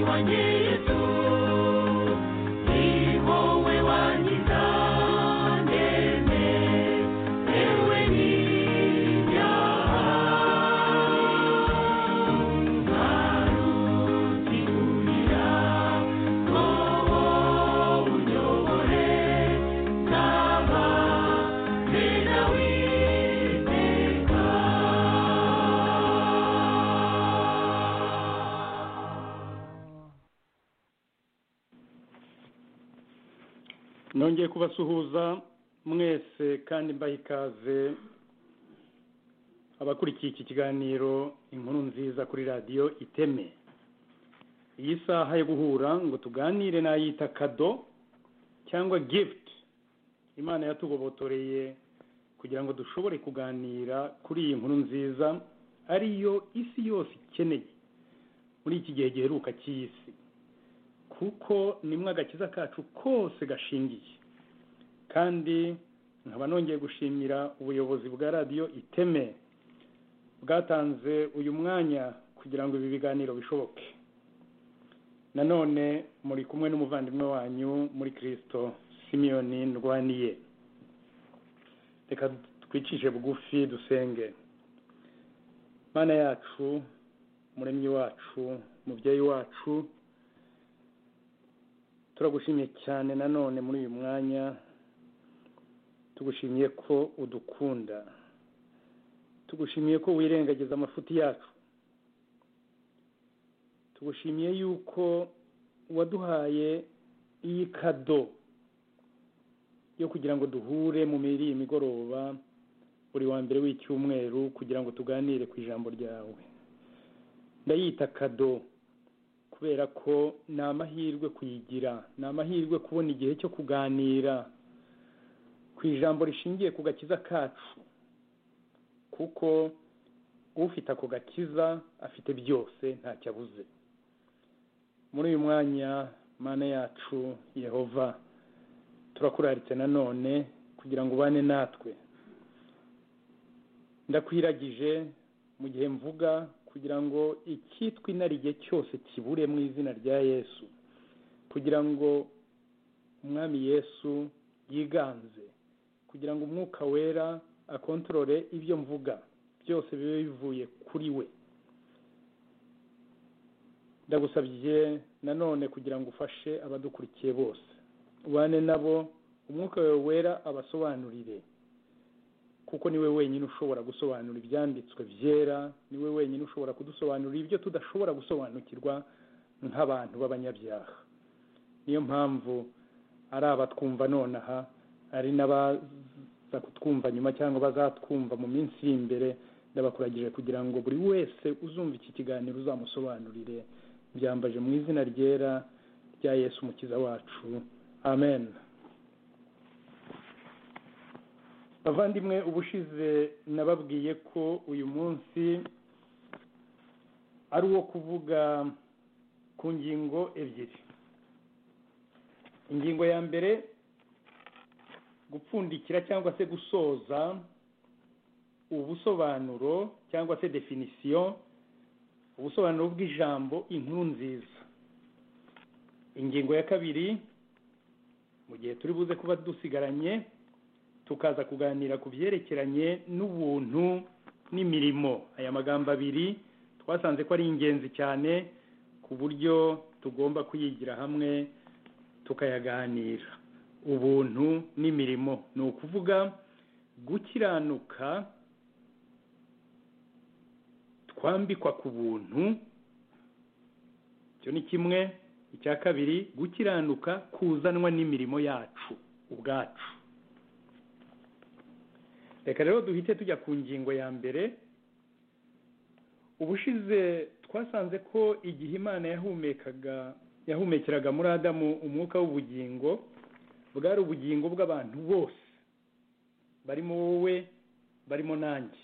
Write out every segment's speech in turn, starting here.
wanjye yesu ni wowe wangiza ndende yewe n'ibyaha ngarutse kumira ngo unyobore naba bene witeka nongeye kubasuhuza mwese kandi mbaha ikaze abakurikiye iki kiganiro inkuru nziza kuri radiyo iteme iyi saha yo guhura ngo tuganire n'ayita kado cyangwa gift imana yatugobotoreye kugira ngo dushobore kuganira kuri iyi nkuru nziza ariyo isi yose ikeneye muri iki gihe giheruka cy'isi kuko nimwe agakiza kacu kose gashingiye kandi nkaba nongeye gushimira ubuyobozi bwa radiyo iteme bwatanze uyu mwanya kugira ngo ibi biganiro bishoboke nanone muri kumwe n'umuvandimwe wanyu muri kirisito simiyoni ndwaniye reka twicishe bugufi dusenge mana yacu muremyi wacu mubyeyi wacu turagushimiye cyane nanone muri uyu mwanya tugushimiye ko udukunda tugushimiye ko wirengagiza amafuti yacu tugushimiye yuko waduhaye iyi kado yo kugira ngo duhure mu miri imigoroba buri wa mbere w'icyumweru kugira ngo tuganire ku ijambo ryawe ndayita kado kubera ko ni amahirwe kuyigira ni amahirwe kubona igihe cyo kuganira ku ijambo rishingiye ku gakiza kacu kuko ufite ako gakiza afite byose ntacyo abuze muri uyu mwanya mana yacu yehova turakuraritse nanone kugira ngo ubane natwe ndakwiragije mu gihe mvuga kugira ngo icyitwa inarijye cyose kibure mu izina rya yesu kugira ngo umwami yesu yiganze kugira ngo umwuka wera akontorore ibyo mvuga byose bibe bivuye kuri we ndagusabye nanone kugira ngo ufashe abadukurikiye bose ubane nabo umwuka wawe wera abasobanurire kuko niwe wenyine ushobora gusobanura ibyanditswe byera niwe wenyine ushobora kudusobanurira ibyo tudashobora gusobanukirwa nk'abantu b'abanyabyaha niyo mpamvu ari abatwumva nonaha ari n'abaza kutwumva nyuma cyangwa bazatwumva mu minsi iri imbere ndabakuragije kugira ngo buri wese uzumva iki kiganiro uzamusobanurire byambaje mu izina ryera rya yesu umukiza wacu amen bavandimwe ubushize nababwiye ko uyu munsi ari uwo kuvuga ku ngingo ebyiri ingingo ya mbere gupfundikira cyangwa se gusoza ubusobanuro cyangwa se definisiyo ubusobanuro bw'ijambo inkuru nziza ingingo ya kabiri mu gihe turi buze kuba dusigaranye tukaza kuganira ku byerekeranye n'ubuntu n'imirimo aya magambo abiri twasanze ko ari ingenzi cyane ku buryo tugomba kuyigira hamwe tukayaganira ubuntu n'imirimo ni ukuvuga gukiranuka twambikwa ku buntu icyo ni kimwe icya kabiri gukiranuka kuzanwa n'imirimo yacu ubwacu reka rero duhite tujya ku ngingo ya mbere ubushize twasanze ko igihe imana yahumekaga yahumekeraga muri adamu umwuka w'ubugingo bwari ubugingo bw'abantu bose barimo wowe barimo nanjye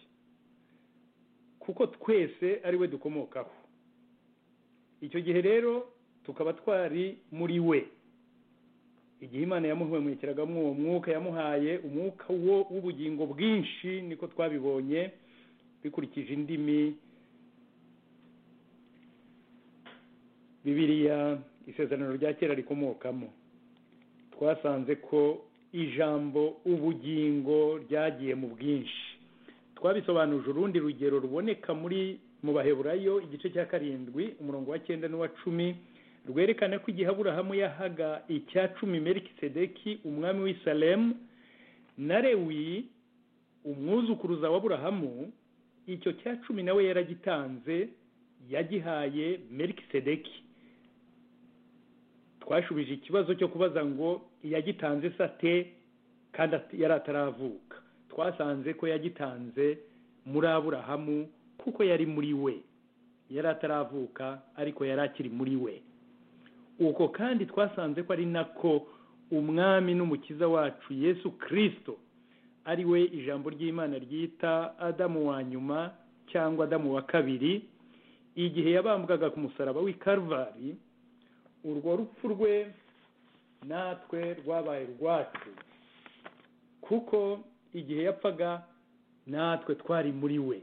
kuko twese ari we dukomokaho icyo gihe rero tukaba twari muri we igihe imana yamuhumekeraga uwo mwuka yamuhaye umwuka wo w'ubugingo bwinshi niko twabibonye bikurikije indimi bibiliya isezerano rya kera rikomokamo twasanze ko ijambo ubugingo ryagiye mu bwinshi twabisobanuje urundi rugero ruboneka muri mu baheburayo igice cya karindwi umurongo wa cyenda n'uwa cumi rwerekana ko igihe aburahamu yahaga icya cumi merikisedeki umwami w'isalemu na rewi umwuzukuruza wa aburahamu icyo cya cumi nawe yaragitanze yagihaye merikisedeki twashubije ikibazo cyo kubaza ngo yagitanze se ate kandi at- yari ataravuka twasanze ko yagitanze muri aburahamu kuko yari muri we yari ataravuka ariko yari akiri muri we uko kandi twasanze ko ari nako umwami n'umukiza wacu yesu kirisito ari we ijambo ry'imana ryita adamu wa nyuma cyangwa adamu wa kabiri igihe yabambwaga ku musaraba w'i Kalvari, urwo rupfu rwe natwe rwabaye urwacu kuko igihe yapfaga natwe twari muri we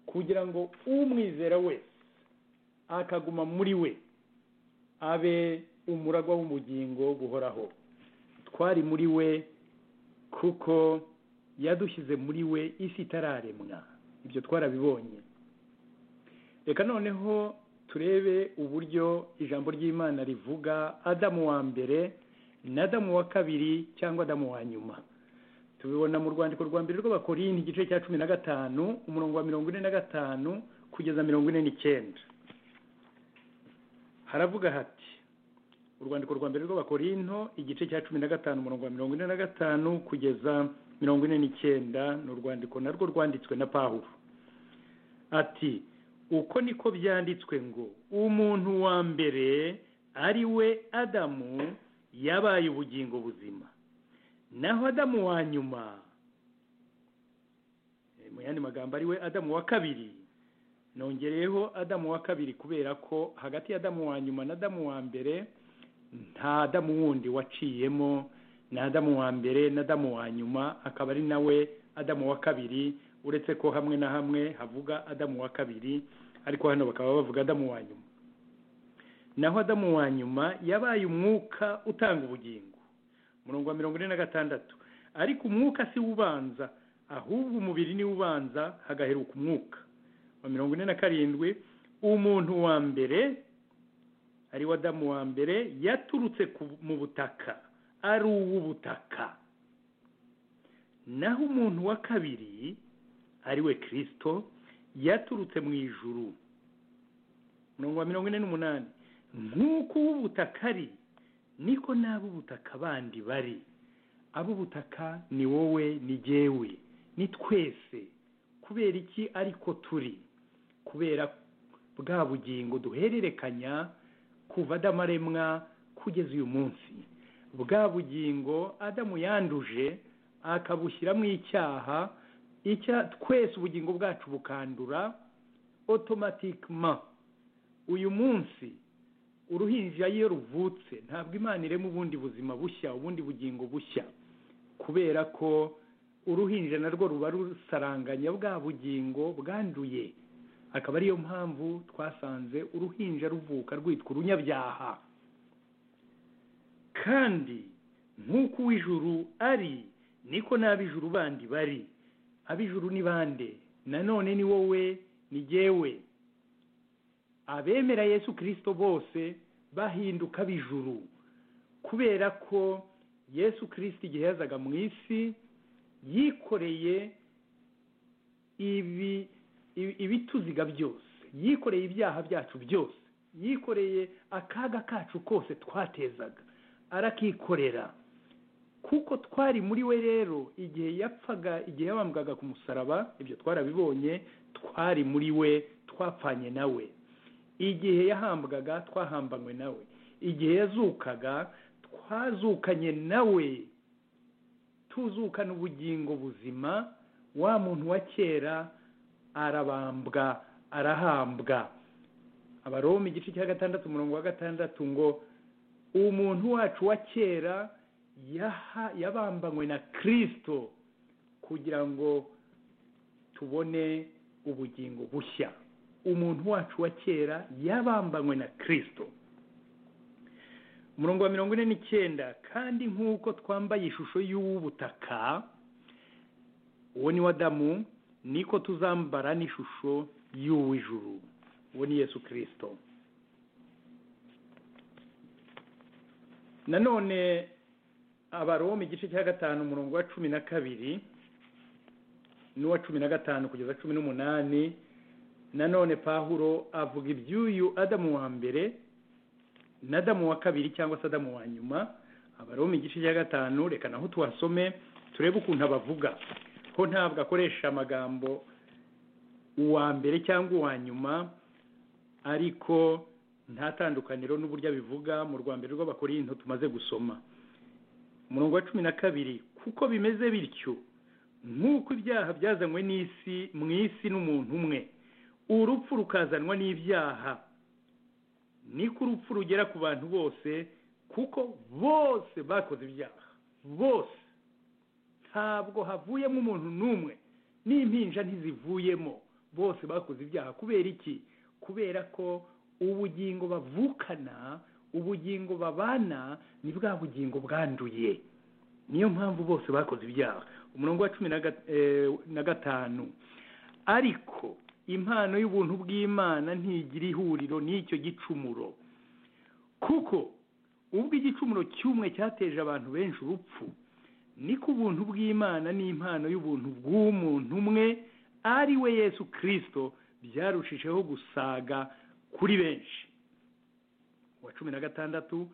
kugira ngo umwizera wese akaguma muri we abe umuragwa w'ubugingo buhoraho twari muri we kuko yadushyize muri we isi itararemwa ibyo twarabibonye reka noneho turebe uburyo ijambo ry'imana rivuga adamu wa mbere na adamu wa kabiri cyangwa adamu wa nyuma tubibona mu rwandiko rwa mbere rw'abakorinti igice cya cumi na gatanu umurongo wa mirongo ine na gatanu kugeza mirongo ine n'icyenda haravuga hati urwandiko rwa mbere rw'abakorinto igice cya cumi na gatanu umurongo wa mirongo ine na gatanu kugeza mirongo ine n'icyenda ni urwandiko narwo rwanditswe na pawulo ati uko niko byanditswe ngo umuntu wa mbere ari we adamu yabaye ubugingo buzima naho adamu wa nyuma eh, mu yandi magambo ari we adamu wa kabiri nongereyeho adamu wa kabiri kubera ko hagati y'adamu wa nyuma na adamu wa mbere nta adamu wundi waciyemo ni adamu wa mbere na adamu wa nyuma akaba ari nawe adamu wa kabiri uretse ko hamwe na hamwe havuga adamu wa kabiri ariko hano bakaba bavuga adamu wa nyuma naho adamu wa nyuma yabaye umwuka utanga ubugingo umurongo wa mirongo ine na gatandatu ariko umwuka si wo ubanza ahubwo umubiri ni wo ubanza hagaheruka umwuka wa mirongo ine na karindwi umuntu wa mbere ari we adamu wa mbere yaturutse ku- mu butaka ari uw'ubutaka naho umuntu wa kabiri ari we kirisito yaturutse mu ijuru mirongo wa mirongo ine n'umunani nk'uko uw'ubutaka ari niko n'ab'ubutaka bandi bari ab'ubutaka ni wowe ni jyewe ni twese kubera iki ariko turi kubera bwa bugingo duhererekanya kuva adamu aremwa kugeza uyu munsi bwa bugingo adamu yanduje akabushyiramo icyaha icya twese ubugingo bwacu bukandura otomatikima uyu munsi uruhinja iyo ruvutse ntabwo imana irema ubundi buzima bushya ubundi bugingo bushya kubera ko uruhinja narwo ruba rusaranganya bwa bugingo bwanduye akaba ariyo mpamvu twasanze uruhinja ruvuka rwitwa urunyabyaha kandi nk'uko uw'ijuru ari niko n'ab'ijuru bandi bari ab'ijuru ni bande nanone ni wowe ni jyewe abemera yesu kirisito bose bahinduka ab'ijuru kubera ko yesu kirisito igihe yazaga mu isi yikoreye ibi ibi- ibituziga byose yikoreye ibyaha byacu byose yikoreye akaga kacu kose twatezaga arakikorera kuko twari muri we rero igihe yapfaga igihe yabambwaga ku musaraba ibyo twarabibonye twari muri we twapfanye nawe igihe yahambwaga twahambanywe nawe igihe yazukaga twazukanye nawe tuzukana ubugingo buzima wa muntu wa kera arabambwa arahambwa abaroma igice cya gatandatu umurongo wa gatandatu ngo umuntu wacu wa kera yaha yabambanywe na kirisito kugira ngo tubone ubugingo bushya umuntu wacu wa kera yabambanywe na kirisito umurongo wa mirongo ine n'icyenda kandi nk'uko twambaye ishusho y'ubutaka uwo ni wadamu niko tuzambara n'ishusho y'uw'ijuru uwo ni yesu kirisito nanone abaroma igice cya gatanu umurongo wa cumi na kabiri n'uwa cumi na gatanu kugeza cumi n'umunani nanone pahuro avuga iby'uyu adamu wa mbere na adamu wa kabiri cyangwa se adamu wa nyuma abaroma igice cya gatanu reka naho tuhasome turebe ukuntu abavuga ko ntabwo akoresha amagambo uwa mbere cyangwa uwa nyuma ariko nta tandukaniro n'uburyo abivuga mu rwa mbere rw'abakorinto tumaze gusoma umurongo wa cumi na kabiri kuko bimeze bityo nk'uko ibyaha byazanywe n'isi mu isi n'umuntu umwe urupfu rukazanwa n'ibyaha niko urupfu rugera ku bantu bose kuko bose bakoze ibyaha bose ntabwo havuyemo umuntu n'umwe n'impinja ntizivuyemo bose bakoze ibyaha kubera iki kubera ko ubugingo bavukana ubugingo babana ni bwa bugingo bwanduye niyo mpamvu bose bakoze ibyaha umurongo wa cumi na ga- eh, na gatanu ariko impano y'ubuntu bw'imana ntigira ihuriro n'icyo gicumuro kuko ubwo igicumuro cy'umwe cyateje abantu benshi urupfu niko ubuntu bw'imana n'impano y'ubuntu bw'umuntu umwe ari we yesu kirisito byarushijeho gusaga kuri benshi wa cumi na gatandatu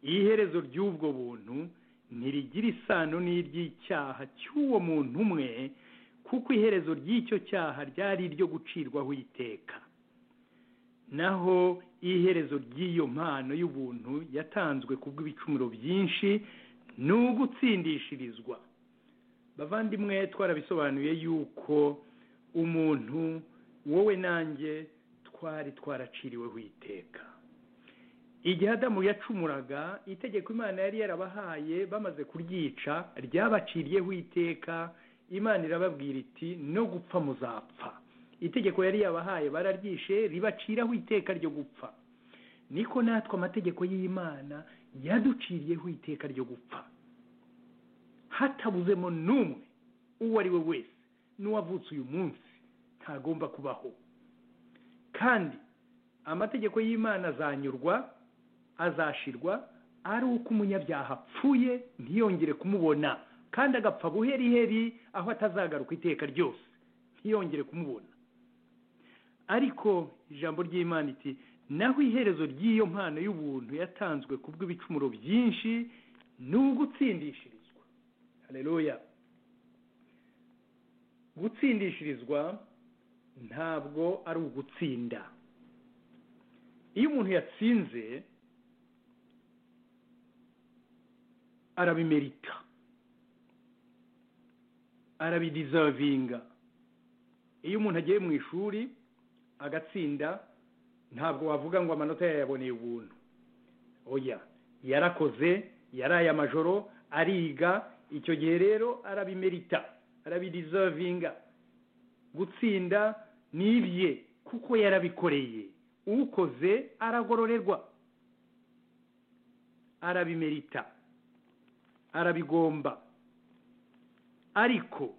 iherezo ry'ubwo buntu ntirigira isano n'iry'icyaha cy'uwo muntu umwe kuko iherezo ry'icyo cyaha ryari iryo gucirwaho iteka naho iherezo ry'iyo mpano y'ubuntu yatanzwe kubw'ibicumuro byinshi ni ugutsindishirizwa bavandimwe twarabisobanuye yuko umuntu wowe nanjye twari twaraciriweho iteka igihe adamu yacumuraga itegeko imana yari yarabahaye bamaze kuryica ryabaciriyeho iteka imana irababwira iti no gupfa muzapfa itegeko yari yabahaye bararyishe ribaciraho iteka ryo gupfa niko natwe amategeko y'imana yaduciriyeho iteka ryo gupfa hatabuzemo n'umwe uwo ari we wese n'uwavutse uyu munsi ntagomba kubaho kandi amategeko y'imana azanyurwa azashirwa ari uko umunyabyaha apfuye ntiyongere kumubona kandi agapfa buheriheri aho atazagaruka iteka ryose ntiyongere kumubona ariko ijambo ry'imana iti naho iherezo ry'iyo mpano y'ubuntu yatanzwe ku bw'ibicumuro byinshi ni ugutsindishirizwa hareruya gutsindishirizwa ntabwo ari ugutsinda iyo umuntu yatsinze arabimerita arabidizavinga iyo umuntu agiye mu ishuri agatsinda ntabwo wavuga ngo amanota yayaboneye ubuntu oya yarakoze yaraye amajoro ariga icyo gihe rero arabimerita arabidizavinga gutsinda ni ibye kuko yarabikoreye ukoze aragororerwa arabimerita arabigomba ariko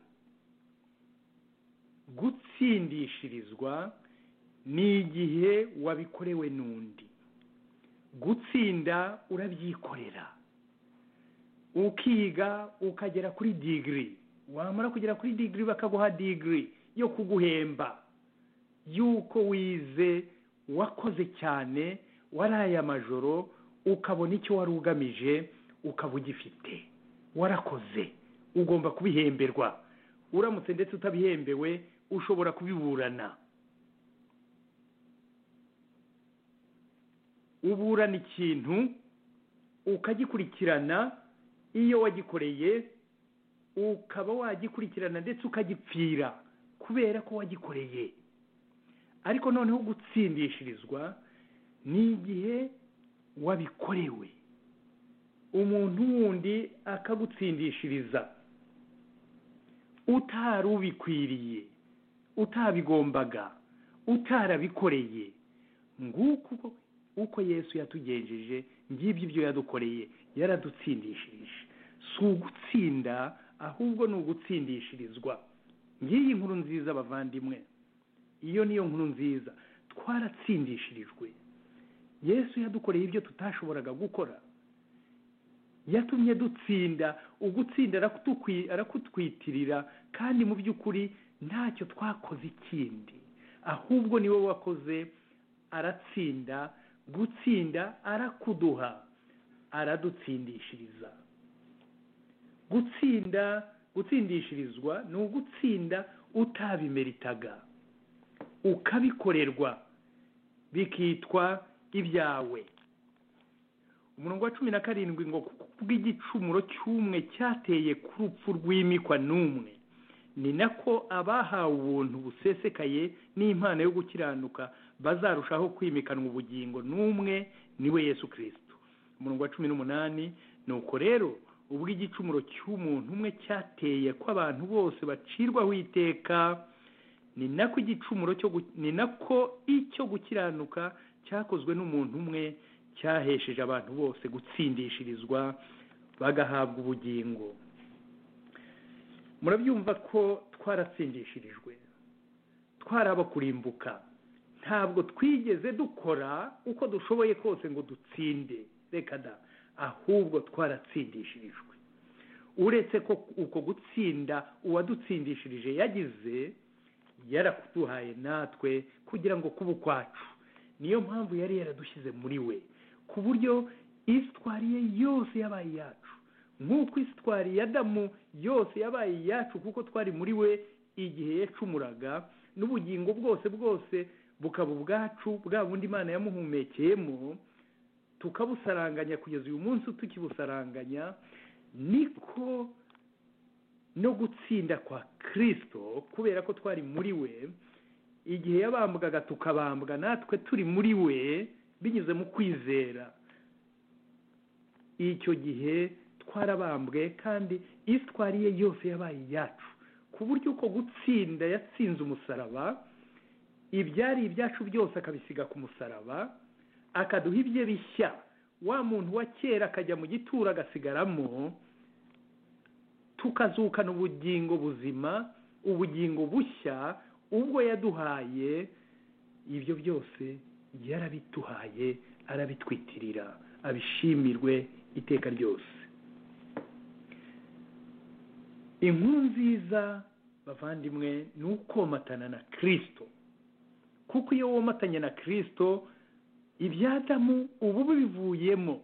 gutsindishirizwa ni igihe wabikorewe n'undi gutsinda urabyikorera ukiga ukagera kuri digiri wamara kugera kuri digiri bakaguha digiri yo kuguhemba y'uko wize wakoze cyane waraye amajoro ukabona icyo wari ugamije ukaba ugifite warakoze ugomba kubihemberwa uramutse ndetse utabihembewe ushobora kubiburana uburana ikintu ukagikurikirana iyo wagikoreye ukaba wagikurikirana ndetse ukagipfira kubera ko wagikoreye ariko noneho gutsindishirizwa ni igihe wabikorewe umuntu wundi akagutsindishiriza utari ubikwiriye utabigombaga utarabikoreye nguko uko- uko yesu yatugenjeje ngibyo ibyo yadukoreye yaradutsindishirije si ugutsinda ahubwo ni ugutsindishirizwa ngiyi nkuru nziza bavandimwe iyo niyo nkuru nziza twaratsindishirijwe yesu yadukoreye ibyo tutashoboraga gukora yatumye dutsinda ugutsinda arakutwi- arakutwitirira kandi mu by'ukuri ntacyo twakoze ikindi ahubwo niwe wakoze aratsinda gutsinda arakuduha aradutsindishiriza gutsinda gutsindishirizwa ni ugutsinda utabimeritaga ukabikorerwa bikitwa ibyawe umurongo wa cumi na karindwi ngo kuko kubw'igicumuro cy'umwe cyateye ku rupfu rw'imikwa n'umwe ni nako abahawe ubuntu busesekaye n'impano yo gukiranuka bazarushaho kwimikanwa ubugingo n'umwe niwe yesu kirisito umurongo wa cumi n'umunani nuko rero ubw'igicumuro cy'umuntu umwe cyateye ko abantu bose bacirwaho iteka ni nako igicumuro cyo gu- ni nako icyo gukiranuka cyakozwe n'umuntu umwe cyahesheje abantu bose gutsindishirizwa bagahabwa ubugingo murabyumva ko twaratsindishirijwe twarabakurimbuka ntabwo twigeze dukora uko dushoboye kose ngo dutsinde reka da ahubwo twaratsindishirijwe uretse ko uko gutsinda uwadutsindishirije yagize yarakuduhaye natwe kugira ngo kuba ukwacu niyo mpamvu yari yaradushyize muri we ku buryo isitwari ye yose yabaye iyacu nk'uko isitwari ya damu yose yabaye iyacu kuko twari muri we igihe yacumuraga n'ubugingo bwose bwose bukaba ubwacu bwa bundi imana yamuhumekeyemo tukabusaranganya kugeza uyu munsi tukibusaranganya niko no gutsinda kwa kirisito kubera ko twari muri we igihe yabambwaga tukabambwa natwe turi muri we binyuze mu kwizera icyo gihe twarabambwe kandi isitwari ye yose yabaye iyacu ku buryo uko gutsinda yatsinze umusaraba ibyari ibyacu byose akabisiga ku musaraba akaduha ibye bishya wa muntu wa kera akajya mu gituro agasigaramo tukazukana ubugingo buzima ubugingo bushya ubwo yaduhaye ibyo byose yarabiduhaye arabitwitirira abishimirwe iteka ryose inkuru nziza bavandimwe ni ukomatana na kirisito kuko iyo womatanye na kirisito ibyadamu ubu bivuyemo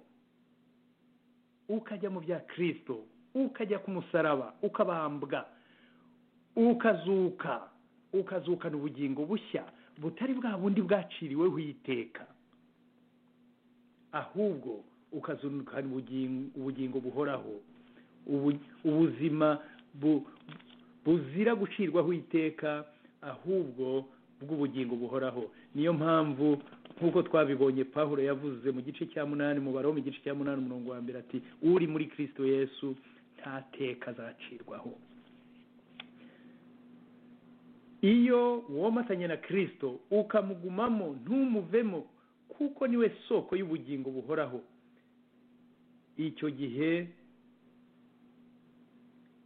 ukajya mu bya kirisito ukajya ku musaraba ukabambwa ukazuka ukazukana ubugingo bushya butari bwa bundi bwaciriweho iteka ahubwo ukazukana ubugingo, ubugingo buhoraho ubu- ubuzima bu- buzira gucirwaho iteka ahubwo bw'ubugingo buhoraho niyo mpamvu nk'uko twabibonye pawulo yavuze mu gice cya munani mu baromo igice cya munani umurongo wa mbere ati uri muri kirisito yesu nta teka azacirwaho iyo womatanye na kirisito ukamugumamo ntumuvemo kuko niwe soko y'ubugingo buhoraho icyo gihe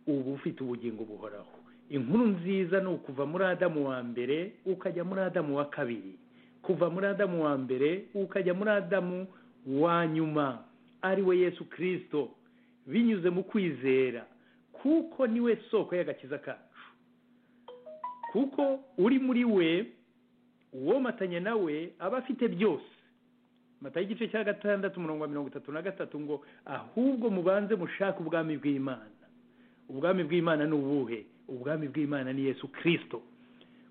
uba ufite ubugingo buhoraho inkuru nziza ni ukuva muri adamu wa mbere ukajya muri adamu wa kabiri kuva muri adamu wa mbere ukajya muri adamu wa nyuma ari we yesu kirisito binyuze mu kwizera kuko niwe soko y'agakiza kacu kuko uri muri we uwomatanye nawe aba afite byose matayo igice cya gatandatu umurongo wa mirongo itatu na gatatu ngo ahubwo mubanze mushake ubwami bw'imana ubwami bw'imana ni ubuhe ubwami bw'imana ni yesu kirisito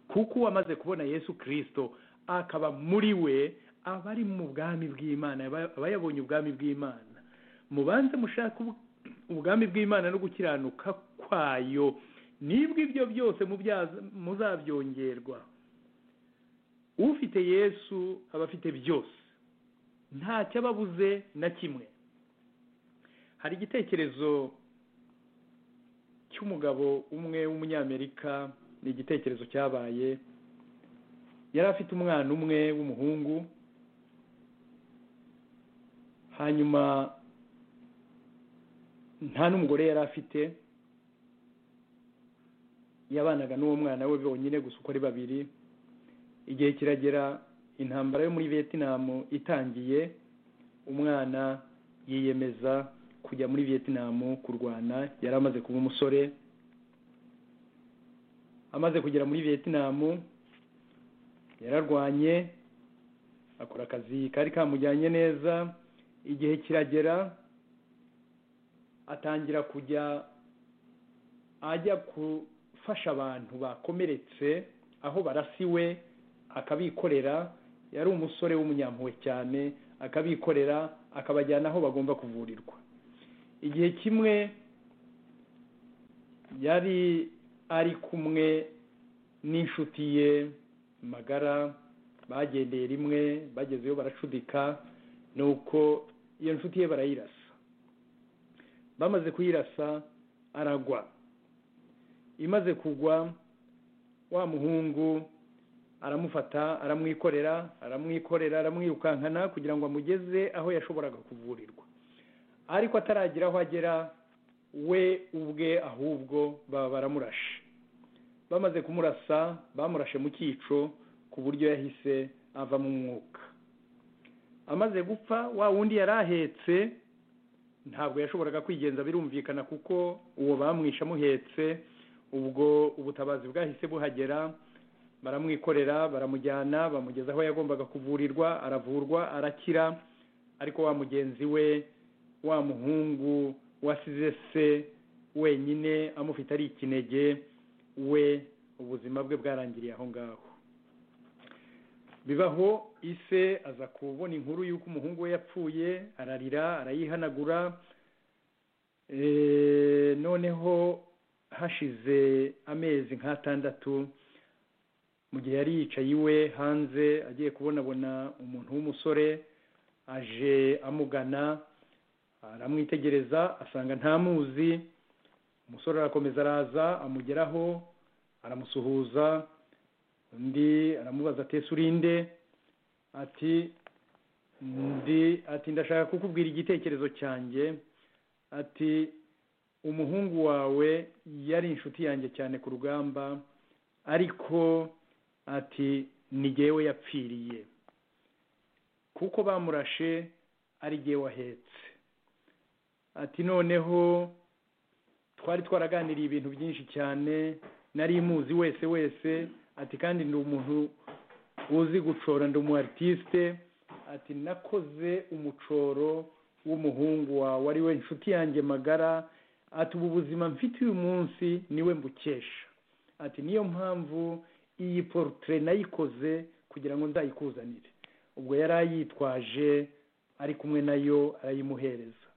kuko uwamaze kubona yesu kirisito akaba muri we aba ari mu bwami bw'imana aba aba yabonye ubwami bw'imana mubanze mushake ubu- ubwami bw'imana no gukiranuka kwayo nibwo ibyo byose mubyaza- muzabyongerwa ufite yesu aba afite byose ntacyo aba abuze na kimwe hari igitekerezo cy'umugabo umwe w'umunyamerika ni igitekerezo cyabaye yari afite umwana umwe w'umuhungu hanyuma nta n'umugore yari afite yabanaga n'uwo mwana we bonyine gusa uko ari babiri igihe kiragera intambara yo muri vietinamu itangiye umwana yiyemeza kujya muri vietinamu kurwana yari amaze kuba umusore amaze kugera muri vietinamu yararwanye akora akazi kari kamujyanye neza igihe kiragera atangira kujya ajya gufasha abantu bakomeretse aho barasiwe akabikorera yari umusore w'umunyampuwe cyane akabikorera akabajyana aho bagomba kuvurirwa igihe kimwe yari ari kumwe n'inshuti ye magara bagendeye rimwe bagezeyo baracudika nuko iyo nshuti ye barayirasa bamaze kuyirasa aragwa imaze kugwa wa muhungu aramufata aramwikorera aramwikorera aramwirukankana kugira ngo amugeze aho yashoboraga kuvurirwa ariko ataragira aho agera we ubwe ahubwo baba baramurashe bamaze kumurasa bamurashe mu cyico ku buryo yahise avamo umwuka amaze gupfa wa wundi yari ahetse ntabwo yashoboraga kwigenza birumvikana kuko uwo bamwishe amuhetse ubwo ubutabazi bwahise buhagera baramwikorera baramujyana bamugeza aho yagombaga kuvurirwa aravurwa arakira ariko wa mugenzi we wa muhungu wasize se wenyine amufite ari ikinege we ubuzima bwe bwarangiriye aho ngaho bibaho ise aza kubona inkuru y'uko umuhungu we yapfuye ararira arayihanagura Eh, noneho hashize amezi nk'atandatu mu gihe yari yicaye iwe hanze agiye kubonabona umuntu w'umusore aje amugana aramwitegereza asanga ntamuzi umusore arakomeza araza amugeraho aramusuhuza undi aramubaza atese urinde ati ndi ati ndashaka kukubwira igitekerezo cyanjye ati umuhungu wawe yari inshuti yanjye cyane ku rugamba ariko ati ni jyewe yapfiriye kuko bamurashe ari jyewe wahetse ati noneho twari twaraganiriye ibintu byinshi cyane nari muzi wese wese ati kandi ndi umuntu uzi gucora ndi umu artiste ati nakoze umucoro w'umuhungu wawe ari we inshuti yanjye magara ati ubu buzima mfite uyu munsi niwe mbukesha ati niyo mpamvu iyi portrait nayikoze kugira ngo nzayikuzanire ubwo yari ayitwaje ari kumwe nayo arayimuhereza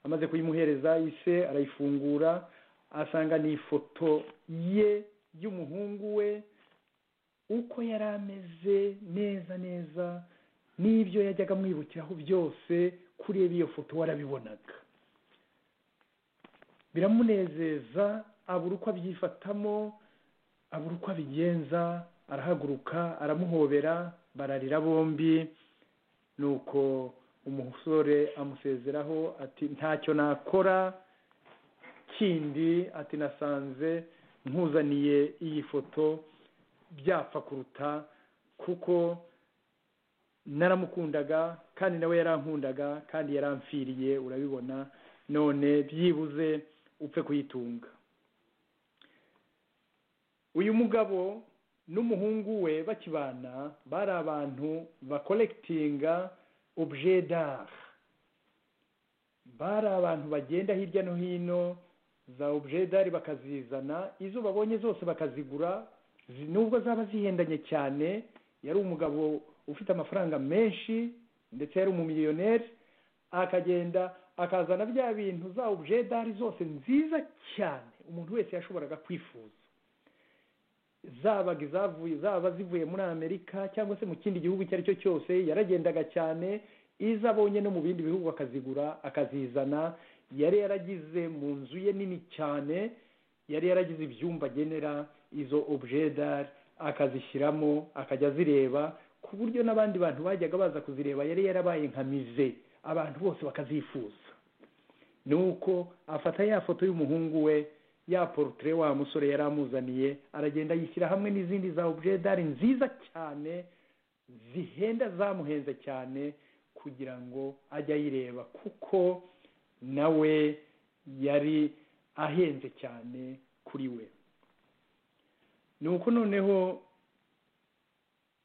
amaze kuyimuhereza ise arayifungura asanga ni ifoto ye y'umuhungu we uko yari ameze neza neza n'ibyo yajyaga amwibukiraho byose kureba iyo foto warabibonaga biramunezeza abura uko abyifatamo abura uko abigenza arahaguruka aramuhobera bararira bombi nuko umusore amusezeraho ati ntacyo nakora kindi ati nasanze nkuzaniye iyi foto byapfa kuruta kuko naramukundaga kandi nawe yarankundaga kandi yaramfiriye urabibona none byibuze upfe kuyitunga uyu mugabo n'umuhungu we bakibana bari abantu bakolekitinga objedar bari abantu bagenda hirya no hino za objedari bakazizana izo babonye zose bakazigura zi- nubwo zaba zihendanye cyane yari umugabo ufite amafaranga menshi ndetse yari umumiliyoneri akagenda akazana bya bintu za objedari zose nziza cyane umuntu wese yashoboraga kwifuza zabaga izavuye zaba zivuye muri amerika cyangwa se mu kindi gihugu icyo ari cyo cyose yaragendaga cyane izo abonye no mu bindi bihugu akazigura akazizana yari yaragize mu nzu ye nini cyane yari yaragize ibyumba agenera izo objedari akazishyiramo akajya azireba ku buryo n'abandi bantu bajyaga baza kuzireba yari yarabaye nka mize abantu bose bakazifuza ni uko afata ya foto y'umuhungu we ya porutire wa musore yari amuzaniye aragenda yishyira hamwe n'izindi za obujedari nziza cyane zihenda zamuhenze cyane kugira ngo ajye ayireba kuko nawe yari ahenze cyane kuri we ni uko noneho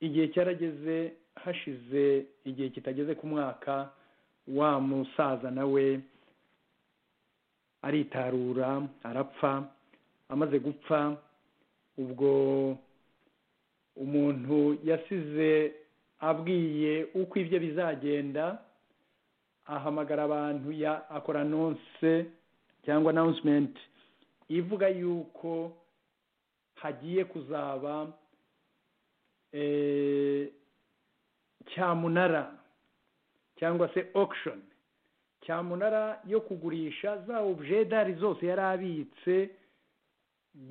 igihe cyarageze hashize igihe kitageze ku mwaka wa musaza nawe aritarura arapfa amaze gupfa ubwo umuntu yasize abwiye uko ibyo bizagenda ahamagara abantu ya akora anonse cyangwa announcement ivuga yuko hagiye kuzaba eh, cyamunara cyangwa se auction cyamunara yo kugurisha za objedari zose yari abitse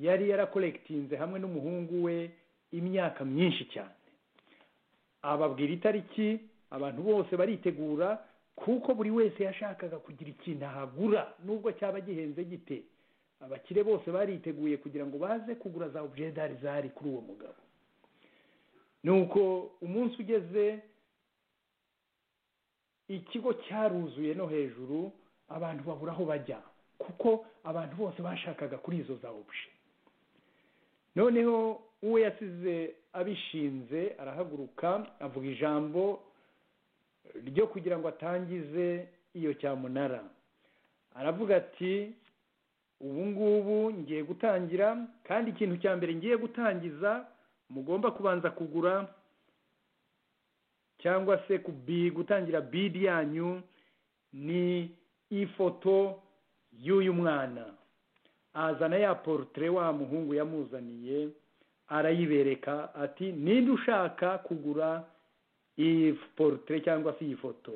yari yarakolekitinze hamwe n'umuhungu we imyaka myinshi cyane ababwira itariki abantu bose baritegura kuko buri wese yashakaga kugira ikintu ahagura nubwo cyaba gihenze gite abakire bose bariteguye kugira ngo baze kugura za objedari zari kuri uwo mugabo nuko umunsi ugeze ikigo cyaruzuye no hejuru abantu babura aho bajya kuko abantu bose bashakaga kuri izo za obje noneho uwo yasize abishinze arahaguruka avuga ijambo ryo kugira ngo atangize iyo cyamunara aravuga ati ubu ngubu ngiye gutangira kandi ikintu cya mbere ngiye gutangiza mugomba kubanza kugura cyangwa se ku bi gutangira bidi yanyu ni ifoto y'uyu mwana azana ya porutire wa muhungu yamuzaniye arayibereka ati ninde ushaka kugura iyi porutire cyangwa se iyi foto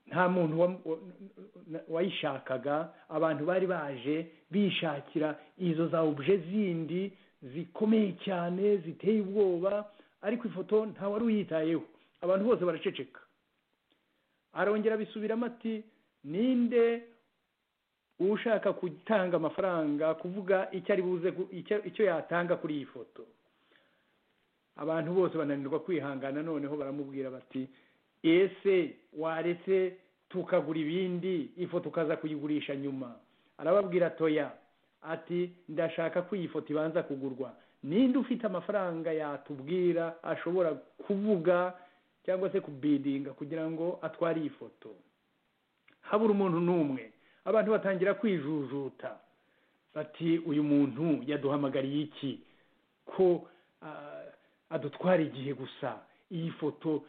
nta muntu wa- wa- wayishakaga abantu bari baje bishakira izo za obje zindi zikomeye cyane ziteye ubwoba ariko ifoto nta wari uyitayeho abantu bose baraceceka arongera abisubiramo ati ninde ushaka gutanga amafaranga kuvuga icyo ari buze gu- icyo- icyo yatanga kuri iyi foto abantu bose bananirwa kwihangana noneho baramubwira bati ese waretse tukagura ibindi ifoto ukaza kuyigurisha nyuma arababwira toya ati ndashaka ko iyi foto ibanza kugurwa ninde ufite amafaranga yatubwira ashobora kuvuga cyangwa se kubidinga kugira ngo atware iyi foto habura umuntu n'umwe abantu batangira kwijujuta bati uyu muntu yaduhamagariye iki ko ah, adutwara igihe gusa iyi foto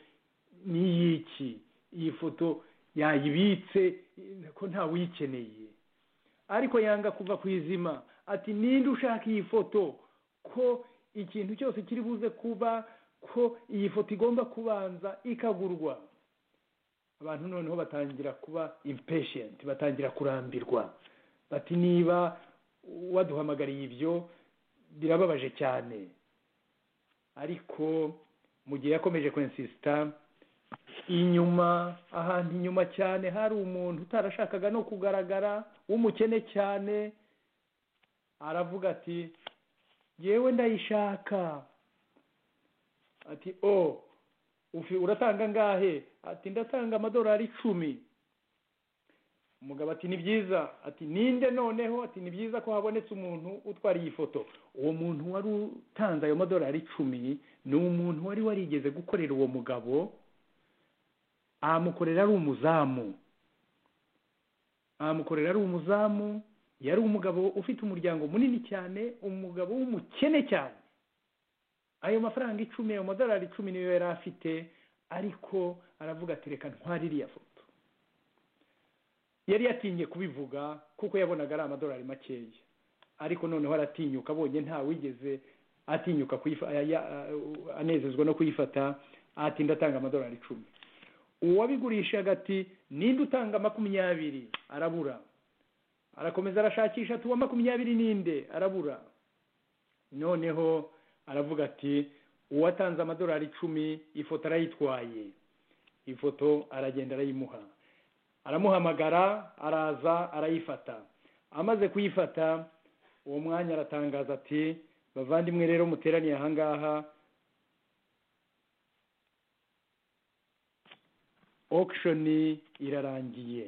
ni iy'iki iyi foto yayibitse ko ntawe uyikeneye ariko yanga kuva ku izima ati ninde ushaka iyi foto ko ikintu cyose kiri buze kuba ko iyi foto igomba kubanza ikagurwa abantu noneho batangira kuba impeshiyenti batangira kurambirwa bati niba waduhamagariye ibyo birababaje cyane ariko mu gihe yakomeje kwensisita inyuma ahantu inyuma cyane hari umuntu utarashakaga no kugaragara w'umukene cyane aravuga ati yewe ndayishaka ati o ufi uratanga angahe ati ndatanga amadolari icumi umugabo ati ni byiza ati ninde noneho ati ni byiza ko habonetse umuntu utwara iyi foto uwo muntu wari utanze ayo madolari icumi ni umuntu wari warigeze gukorera uwo mugabo amukorera ari umuzamu amukorera ari umuzamu yari umugabo ufite umuryango munini cyane umugabo w'umukene cyane ayo mafaranga icumi ayo madolari icumi niyo yari afite ariko aravuga ati reka ntware iriya foto yari yatinye kubivuga kuko yabonaga ari amadolari makeya ariko noneho aratinyuka abonye nta wigeze atinyuka kuyifa- ya- ya- anezezwa no kuyifata ati ndatanga amadolari icumi uwabigurishaga ati ninde utanga makumyabiri arabura arakomeza arashakisha ati uwa makumyabiri ninde arabura noneho aravuga ati uwatanze amadolari icumi ifoto arayitwaye ifoto aragenda arayimuha aramuhamagara araza arayifata amaze kuyifata uwo mwanya aratangaza ati bavandimwe rero muteraniye ahangaha auction irarangiye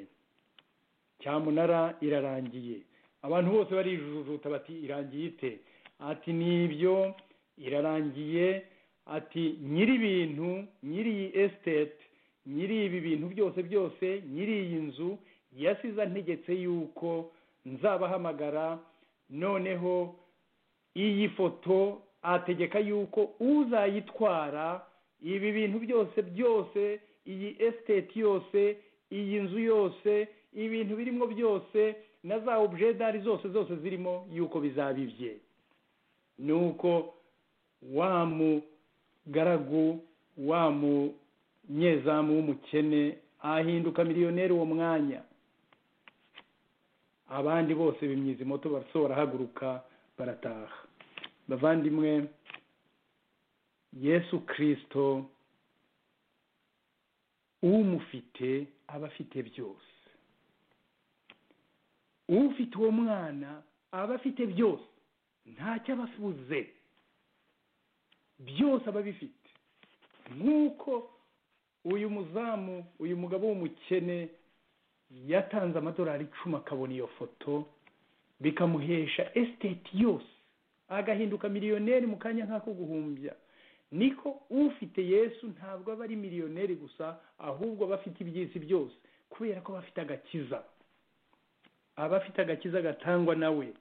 cyamunara irarangiye abantu bose barijujuta bati irangiye ite ati nibyo irarangiye ati nyiri ibintu nyiri iyi esiteti nyiri ibi bintu byose byose nyiri iyi nzu yasize antegetse yuko nzabahamagara noneho iyi foto ategeka yuko uzayitwara ibi bintu byose byose iyi esiteti yose iyi nzu yose ibintu birimo byose na za objedari zose zose zirimo yuko bizabibye ni uko wa mugaragu wa munyezamu w'umukene ahinduka miliyoneri uwo mwanya abandi bose bimyiza imoto barasohora barahaguruka barataha bavandimwe yesu kirisito umufite aba afite byose ufite uwo mwana aba afite byose ntacyo aba afuze byose aba abifite nk'uko uyu muzamu uyu mugabo w'umukene yatanze amadolari icumi akabona iyo foto bikamuhesha esiteti yose agahinduka miliyoneri mu kanya nk'ako guhumbya niko ufite yesu ntabwo aba ari miliyoneri gusa ahubwo aba afite iby'isi byose kubera ko aba afite agakiza aba afite agakiza gatangwa nawe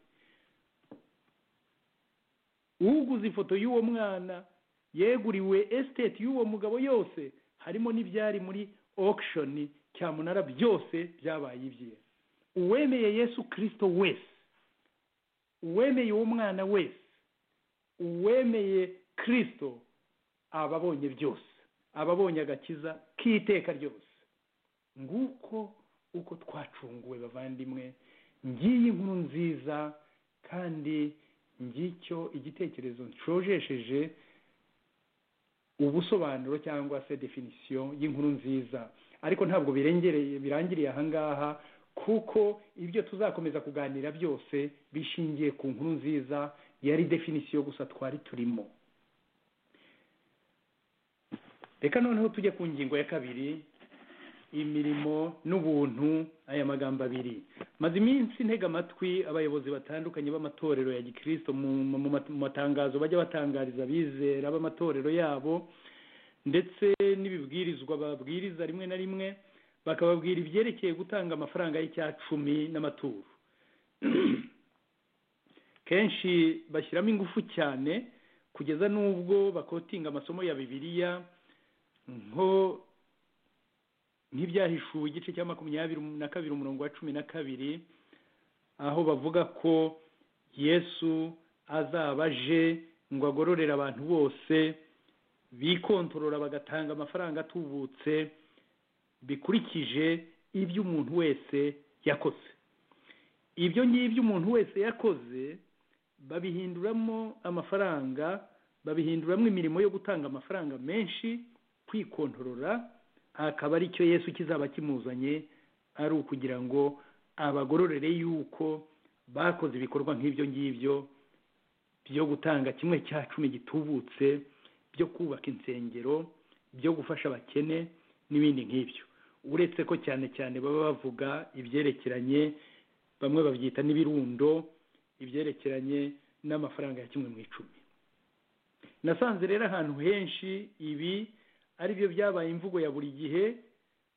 uguze ifoto y'uwo mwana yeguriwe esiteti y'uwo mugabo yose harimo n'ibyari muri auction cyamunara byose byabaye ibye uwemeye yesu kirisito wese uwemeye uwo mwana wese uwemeye kirisito aba abonye byose aba abonye agakiza k'iteka ryose nguko uko twacunguwe bavandimwe ngiyi inkuru nziza kandi ngicyo igitekerezo nshojesheje ubusobanuro cyangwa se definisiyo y'inkuru nziza ariko ntabwo birengereye birangiriye ahangaha kuko ibyo tuzakomeza kuganira byose bishingiye ku nkuru nziza yari definisiyo gusa twari turimo reka noneho tujye ku ngingo ya kabiri imirimo n'ubuntu aya magambo abiri maze iminsi ntega amatwi abayobozi batandukanye b'amatorero ya gikirisito mu mu- mu matangazo bajya batangariza abizera b'amatorero yabo ndetse n'ibibwirizwa babwiriza rimwe na rimwe bakababwira ibyerekeye gutanga amafaranga y'icyacumi n'amaturo kenshi bashyiramo ingufu cyane kugeza n'ubwo bakotinga amasomo ya bibiliya nko nk'ibyahishuwe igice cya makumyabiri na kabiri umurongo wa cumi na kabiri aho bavuga ko yesu azaba aje ngo agororere abantu bose bikontorora bagatanga amafaranga atubutse bikurikije ibyo umuntu wese yakoze ibyo ngibyo umuntu wese yakoze babihinduramo amafaranga babihinduramo imirimo yo gutanga amafaranga menshi kwikontorora akaba ari cyo yesu kizaba kimuzanye ari ukugira ngo abagororere yuko bakoze ibikorwa nk'ibyo ngibyo byo gutanga kimwe cya cumi gitubutse byo kubaka insengero byo gufasha abakene n'ibindi nk'ibyo uretse ko cyane cyane baba bavuga ibyerekeranye bamwe babyita n'ibirundo ibyerekeranye n'amafaranga ya kimwe mu icumi nasanze rero ahantu henshi ibi ari byo byabaye imvugo ya buri gihe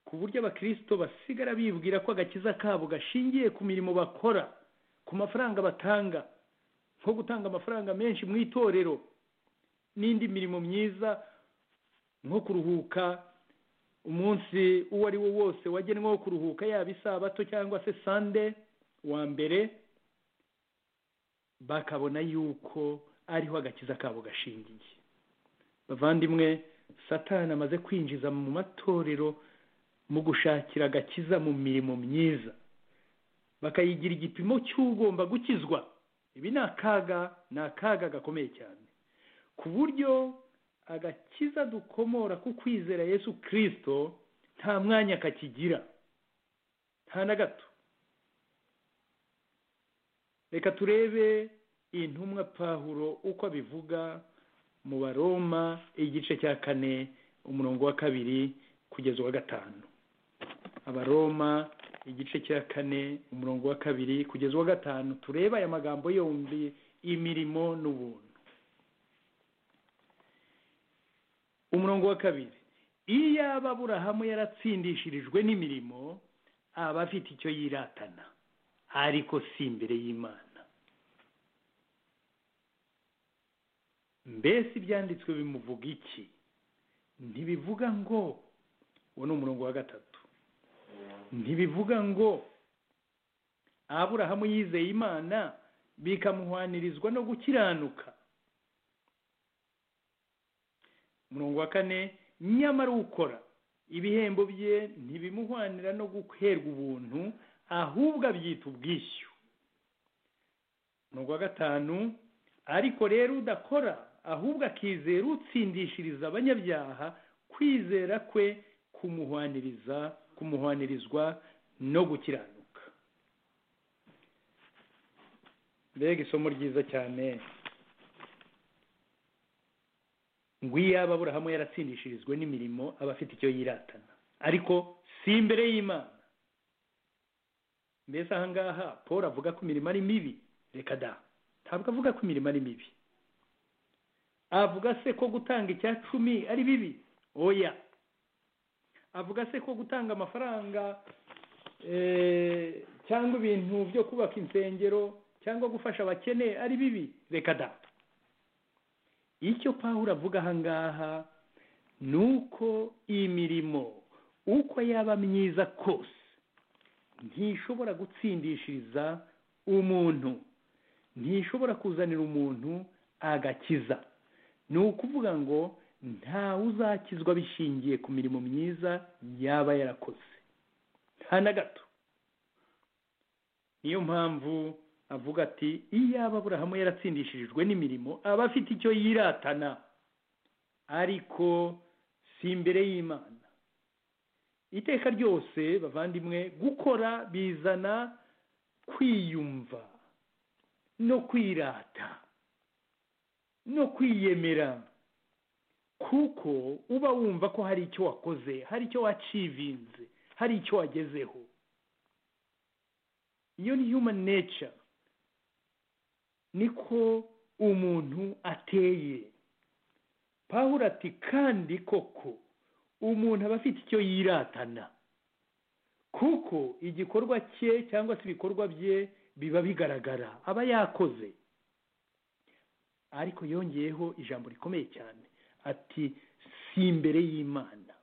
ku buryo abakirisito basigara bibwira ko agakiza kabo gashingiye ku mirimo bakora ku mafaranga batanga nko gutanga amafaranga menshi mu itorero n'indi mirimo myiza nko kuruhuka umunsi uwo ari wo wose wagenwe wo kuruhuka yaba isabato cyangwa se sande wa mbere bakabona yuko ariho agakiza kabo gashingiye bavandimwe satani amaze kwinjiza mu matorero mu gushakira agakiza mu mirimo myiza bakayigira igipimo cy'ugomba gukizwa ibi ni akaga ni akaga gakomeye cyane ku buryo agakiza dukomora ku kwizera yesu kirisito nta mwanya kakigira nta na gato reka turebe intumwa pahuro uko abivuga mu baroma igice cya kane umurongo wa kabiri kugeza uwa gatanu abaroma igice cya kane umurongo wa kabiri kugeza uwa gatanu turebe aya magambo yombi imirimo n'ubuntu umurongo wa kabiri iyaba aburahamu yaratsindishirijwe n'imirimo aba afite icyo yiratana ariko si imbere y'imana mbese ibyanditswe bimuvuga iki ntibivuga ngo uwo ni umurongo wa gatatu ntibivuga ngo aburahamu yizeye imana bikamuhwanirizwa no gukiranuka umurongo wa kane nyamara ukora ibihembo bye ntibimuhwanira no guherwa ubuntu ahubwo abyita ubwishyu umurongo wa gatanu ariko rero udakora ahubwo akizera utsindishiriza abanyabyaha kwizera kwe kumuhwaniriza kumuhwanirizwa no gukiranuka mbega isomo ryiza cyane ngo iyaba aburahamu yaratsindishirijwe n'imirimo aba afite icyo yiratana ariko si imbere y'imana mbese aha ngaha paul avuga ko imirimo ari mibi reka da ntabwo avuga ko imirimo ari mibi avuga se ko gutanga icya cumi ari bibi oya avuga se ko gutanga amafaranga eh, cyangwa ibintu byo kubaka insengero cyangwa gufasha abakene ari bibi reka da icyo pawulo avuga aha ngaha ni uko imirimo uko yaba myiza kose ntishobora gutsindishiriza umuntu ntishobora kuzanira umuntu agakiza ni ukuvuga ngo ntawe uzakizwa bishingiye ku mirimo myiza yaba yarakoze nta na gato niyo mpamvu avuga ati iyaba aburahamu yaratsindishirijwe n'imirimo aba afite icyo yiratana ariko si imbere y'imana iteka ryose bavandimwe gukora bizana kwiyumva no kwirata no kwiyemera kuko uba wumva ko hari icyo wakoze hari icyo wacivinze hari icyo wagezeho iyo ni human nature niko umuntu ateye pawuro ati kandi koko umuntu aba afite icyo yiratana kuko igikorwa cye cyangwa se ibikorwa bye biba bigaragara aba yakoze ariko yongeyeho ijambo rikomeye cyane ati si imbere y'imana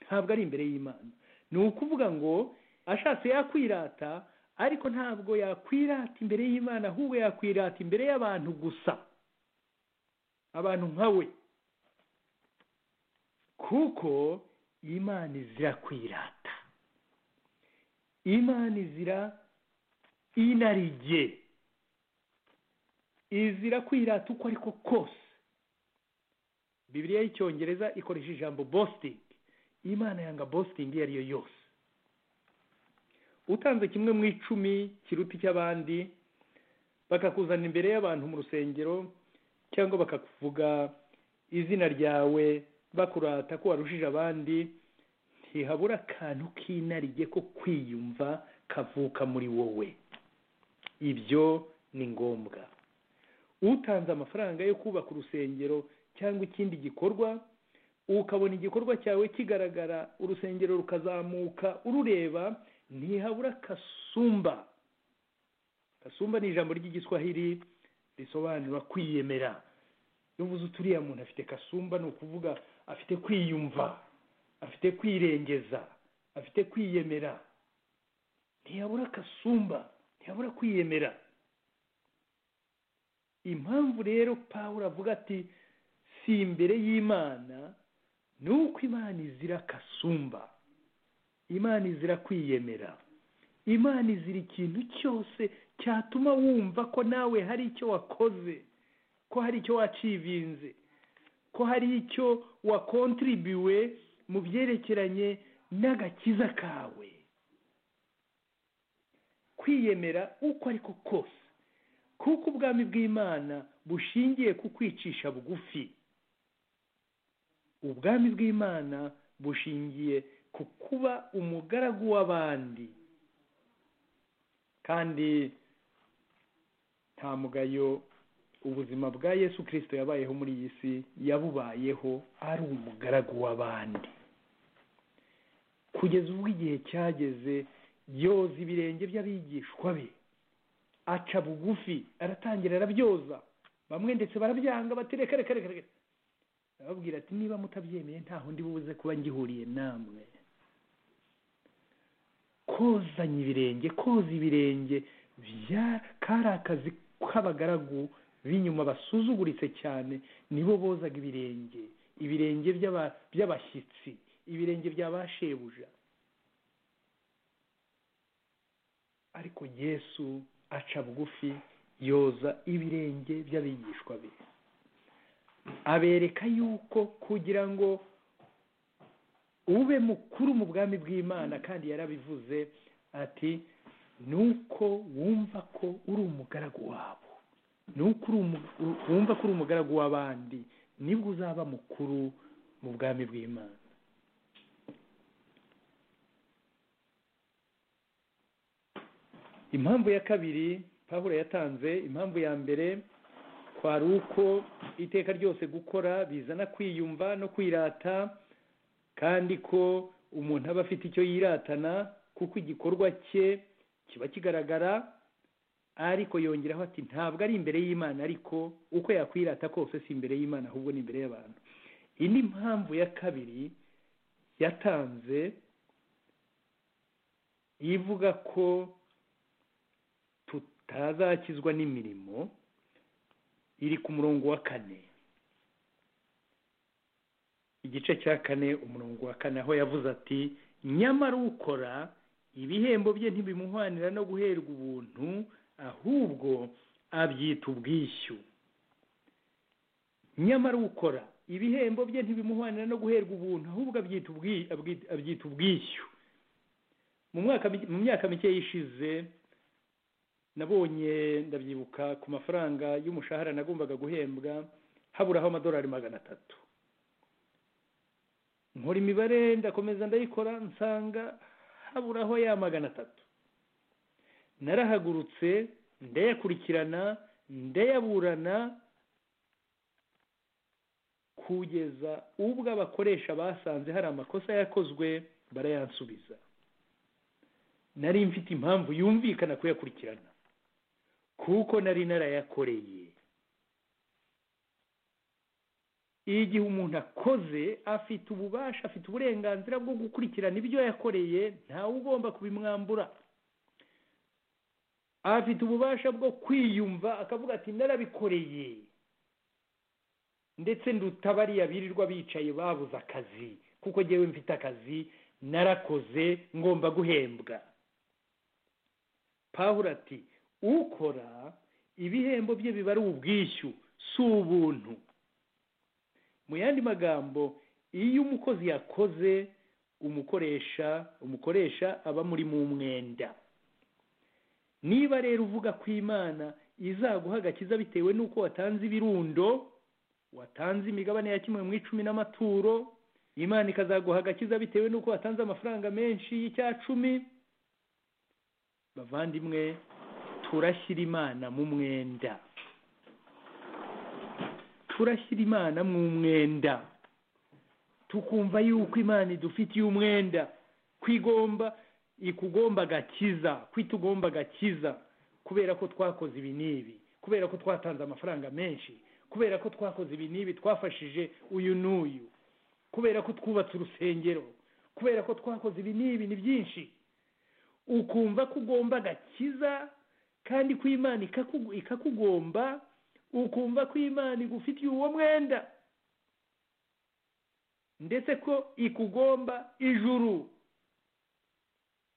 ntabwo ari imbere y'imana ni ukuvuga ngo ashatse yakwirata ariko ntabwo yakwirata imbere y'imana ahubwo yakwirata imbere y'abantu gusa abantu nkawe kuko imana izira kwirata imana izira inarige izira kwirata uko ariko kose bibiliya y'icyongereza ikoresha ijambo bositingi imana yanga bositingi iyo ari yo yose utanze kimwe mu icumi kiruta icy'abandi bakakuzana imbere y'abantu mu rusengero cyangwa bakakuvuga izina ryawe bakurata ko warushije abandi ntihabura akantu k'inarige ko kwiyumva kavuka muri wowe ibyo ni ngombwa utanze amafaranga yo kubaka urusengero cyangwa ikindi gikorwa ukabona igikorwa cyawe kigaragara urusengero rukazamuka urureba ntihabura kasumba kasumba ni ijambo ry'igiswahili risobanura kwiyemera n'ubuze uturiya muntu afite kasumba ni ukuvuga afite kwiyumva afite kwirengeza afite kwiyemera ntihabura kasumba ntihabura kwiyemera impamvu rero pawulo avuga ati si imbere y'imana ni uko imana izira kasumba imana izira kwiyemera imana izira ikintu cyose cyatuma wumva ko nawe hari icyo wakoze ko hari icyo wacivinze ko hari icyo wakontribuwe mu byerekeranye n'agakiza kawe kwiyemera uko ariko kose kuko ubwami bw'imana bushingiye ku kwicisha bugufi ubwami bw'imana bushingiye ku kuba umugaragu w'abandi kandi nta mugayo ubuzima bwa yesu kirisito yabayeho muri iyi si yabubayeho ari umugaragu w'abandi kugeza ubwo igihe cyageze yoza ibirenge by'abigishwa be aca bugufi aratangira arabyoza bamwe ndetse barabyanga bati reka reka reka reka arababwira ati niba mutabyemeye ntaho ndi buze kuba ngihuriye namwe kozanya ibirenge koza ibirenge bya- kari akazi k'abagaragu b'inyuma basuzuguritse cyane nibo bozaga ibirenge ibirenge by'aba- by'abashyitsi ibirenge bya ba shebuja ariko yesu aca bugufi yoza ibirenge by'abigishwa be abereka yuko kugira ngo ube mukuru mu bwami bw'imana kandi yarabivuze ati nuko wumva ko uri umugaragu wabo nuko uri umu- u- wumva ko uri umugaragu w'abandi nibwo uzaba mukuru mu bwami bw'imana impamvu ya kabiri paburo yatanze impamvu ya mbere kwari uko iteka ryose gukora bizana kwiyumva no kwirata kandi ko umuntu aba afite icyo yiratana kuko igikorwa cye kiba kigaragara ariko yongeraho ati ntabwo ari imbere y'imana ariko uko yakwirata kose si imbere y'imana ahubwo ni imbere y'abantu iyi ni impamvu ya kabiri yatanze ivuga ko tutazakizwa n'imirimo iri ku murongo wa kane igice cya kane umurongo wa kane aho yavuze ati nyamara ukora ibihembo bye ntibimuhwanira no guherwa ubuntu ahubwo abyita ubwishyu nyamara ukora ibihembo bye ntibimuhwanira no guherwa ubuntu ahubwo abyita ubwi- abwi- abyita ubwishyu mu mwaka mi- mu myaka mike yishize nabonye ndabyibuka ku mafaranga y'umushahara nagombaga guhembwa haburaho amadolari magana atatu nkora imibare ndakomeza ndayikora nsanga haburaho ya magana atatu narahagurutse ndayakurikirana ndayaburana kugeza ubwo abakoresha basanze hari amakosa yakozwe barayansubiza nari mfite impamvu yumvikana kuyakurikirana kuko nari narayakoreye igihe umuntu akoze afite ububasha afite uburenganzira bwo gukurikirana ibyo yakoreye ntawe ugomba kubimwambura afite ububasha bwo kwiyumva akavuga ati narabikoreye ndetse nduta bariya birirwa bicaye babuze akazi kuko njyewe mfite akazi narakoze ngomba guhembwa pawulo ati ukora ibihembo bye biba ari ubwishyu si ubuntu mu yandi magambo iyo umukozi yakoze umukoresha umukoresha aba muri mu mwenda niba rero uvuga ko imana izaguha agakiza bitewe n'uko watanze ibirundo watanze imigabane ya kimwe mu icumi n'amaturo imana ikazaguha agakiza bitewe n'uko watanze amafaranga menshi y'icyacumi bavandimwe turashyira imana mu mwenda turashyira imana mu mwenda tukumva yuko imana idufitiye umwenda kwigomba ikugomba agakiza kwitugomba agakiza kubera ko twakoze ibi n'ibi kubera ko twatanze amafaranga menshi kubera ko twakoze ibi n'ibi twafashije uyu n'uyu kubera ko twubatse urusengero kubera ko twakoze ibi n'ibi ni byinshi ukumva ko ugomba agakiza kandi ko imana ikakugu- ikakugomba ukumva ko imana igufitiye uwo mwenda ndetse ko ikugomba ijuru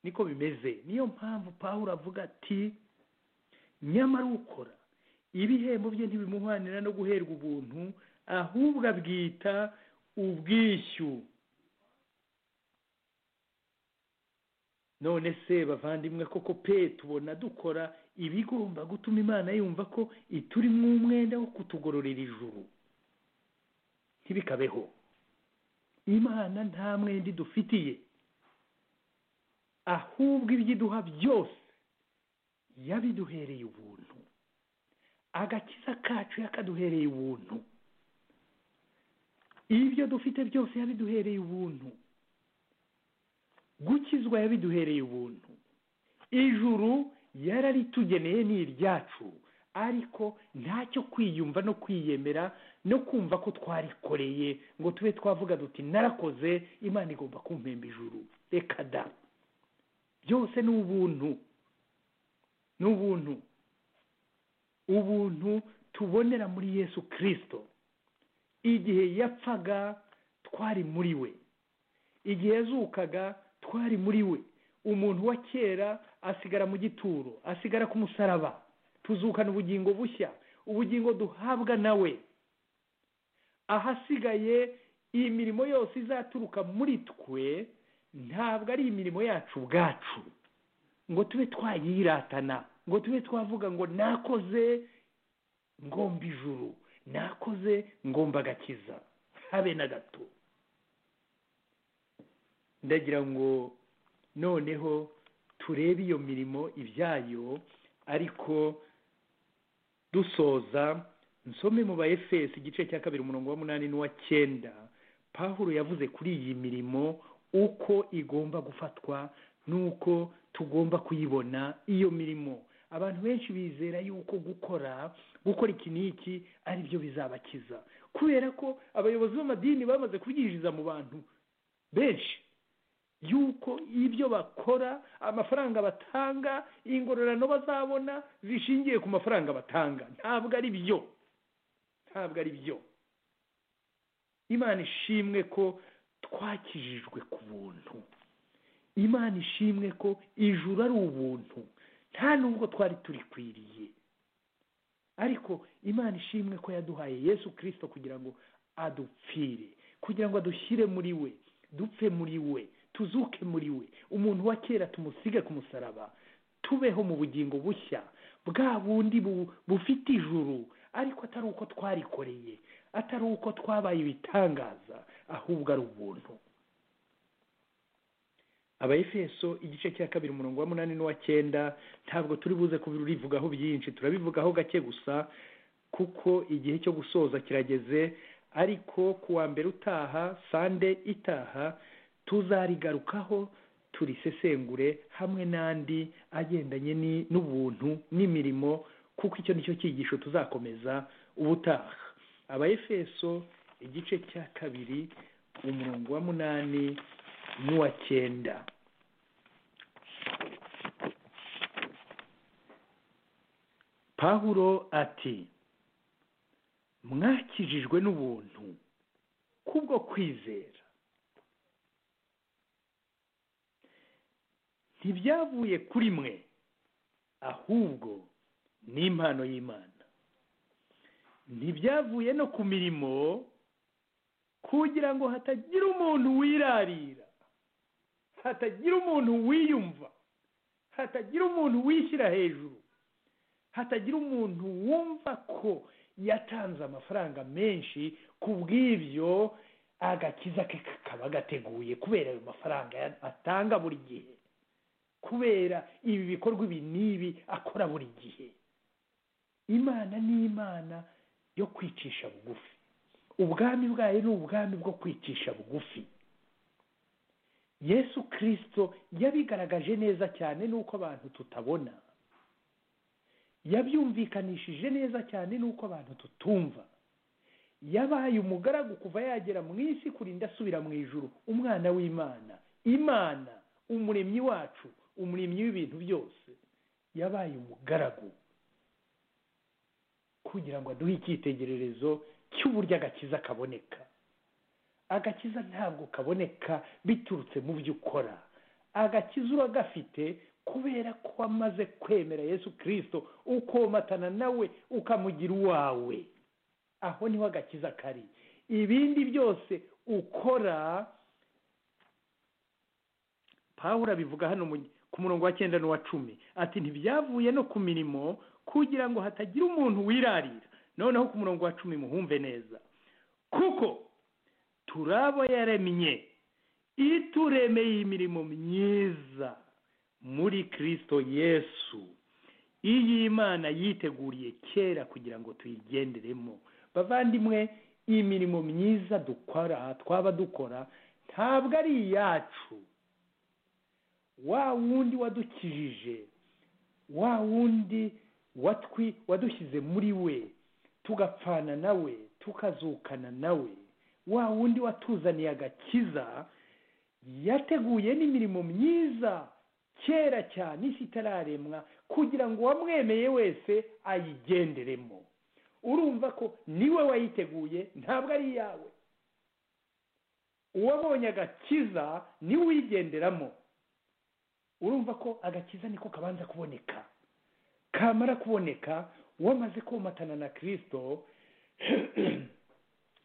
niko bimeze niyo mpamvu pawulo avuga ati nyamara ukora ibihembo bye ntibimuhwanira no guherwa ubuntu ahubwo abwita ubwishyu none se bavandimwe koko pe tubona dukora ibigomba gutuma imana yumva ko iturimo umwenda wo kutugororera ijuru ntibikabeho imana nta mwenda idufitiye ahubwo ibyo iduha byose yabiduhereye ubuntu agakiza kacu yakaduhereye ubuntu ibyo dufite byose yabiduhereye ubuntu gukizwa yabiduhereye ubuntu ijuru yararitugeneye ni iryacu ariko ntacyo kwiyumva no kwiyemera no kumva ko twarikoreye ngo tube twavuga duti narakoze imana igomba kumpemba ijuru reka da byose ni ubuntu ni ubuntu ubuntu tubonera muri yesu kirisito igihe yapfaga twari muri we igihe yazukaga twari muri we umuntu wa kera asigara mu gituro asigara ku musaraba tuzukana ubugingo bushya ubugingo duhabwa nawe ahasigaye imirimo yose izaturuka muri twe ntabwo ari imirimo yacu ubwacu ngo tube twayiratana ngo tube twavuga ngo nakoze ngomba ijuru nakoze ngomba agakiza habe na gato ndagira ngo noneho turebe iyo mirimo ibyayo ariko dusoza nsome mu ba efesi igice cya kabiri umurongo wa munani n'uwa cyenda pahuro yavuze kuri iyi mirimo uko igomba gufatwa n'uko tugomba kuyibona iyo mirimo abantu benshi bizera yuko gukora gukora iki n'iki ari byo bizabakiza kubera ko abayobozi b'amadini bamaze kubyinjiza mu bantu benshi yuko ibyo bakora amafaranga batanga ingororano bazabona zishingiye ku mafaranga batanga ntabwo ari byo ntabwo ari byo imana ishimwe ko twakijijwe ku buntu imana ishimwe ko ijuru ari ubuntu nta nubwo twari turikwiriye ariko imana ishimwe ko yaduhaye yesu kirisito kugira ngo adupfire kugira ngo adushyire muri we dupfe muri we tuzuke muri we umuntu wa kera tumusige ku musaraba tubeho mu bugingo bushya bwa bundi bufite ijuru ariko atari uko twarikoreye atari uko twabaye ibitangaza ahubwo ari ubuntu abayefeso igice cya kabiri umurongo wa munani n'uwa cyenda ntabwo turi buze kubirivugaho byinshi turabivugaho gake gusa kuko igihe cyo gusoza kirageze ariko ku wa mbere utaha sande itaha tuzarigarukaho turisesengure hamwe n'andi agendanye ni- n'ubuntu n'imirimo kuko icyo ni cyo cyigisho tuzakomeza ubutaha abayefeso igice cya kabiri umurongo wa munani n'uwa cyenda pahuro ati mwakijijwe n'ubuntu kubwo kwizera ntibyavuye kuri mwe ahubwo ni impano y'imana ntibyavuye no ku mirimo kugira ngo hatagira umuntu wirarira hatagira umuntu wiyumva hatagira umuntu wishyira hejuru hatagira umuntu wumva ko yatanze amafaranga menshi ku bw'ibyo agakiza ke kakaba gateguye kubera ayo mafaranga ya- atanga buri gihe kubera ibi bikorwa ibi n'ibi akora buri gihe imana ni imana yo kwicisha bugufi ubwami bwayo ni ubwami bwo kwicisha bugufi yesu kirisito yabigaragaje neza cyane n'uko abantu tutabona yabyumvikanishije neza cyane n'uko abantu tutumva yabaye umugaragu kuva yagera mu isi kurinda asubira mu ijuru umwana w'imana imana umuremyi wacu umuremyi w'ibintu byose yabaye umugaragu kugira ngo aduhe icyitegererezo cy'uburyo agakiza kaboneka agakiza ntabwo kaboneka biturutse mu byo ukora agakiza uragafite kubera ko wamaze kwemera yesu kirisito ukomatana nawe ukamugira uwawe aho niho agakiza kari ibindi byose ukora pawura bivuga hano mu- ku murongo wa cyenda n'uwa cumi ati ntibyavuye no ku mirimo kugira ngo hatagira umuntu wirarira noneho ku murongo wa cumi muhumve neza kuko turabo yaremye ituremeye imirimo myiza muri kirisito yesu iyi imana yiteguriye kera kugira ngo tuyigenderemo bavandimwe imirimo myiza dukora twaba dukora ntabwo ari iyacu wa wundi wadukijije wa wundi watwi wadushyize muri we tugapfana nawe tukazukana nawe wa wundi watuzaniye agakiza yateguye n'imirimo myiza kera cyane isi itararemwa kugira ngo uwamwemeye wese ayigenderemo urumva ko niwe wayiteguye ntabwo ari iyawe uwabonye agakiza niwe uyigenderamo urumva ko agakiza niko kabanza kuboneka kamara kuboneka wamaze komatana na kirisito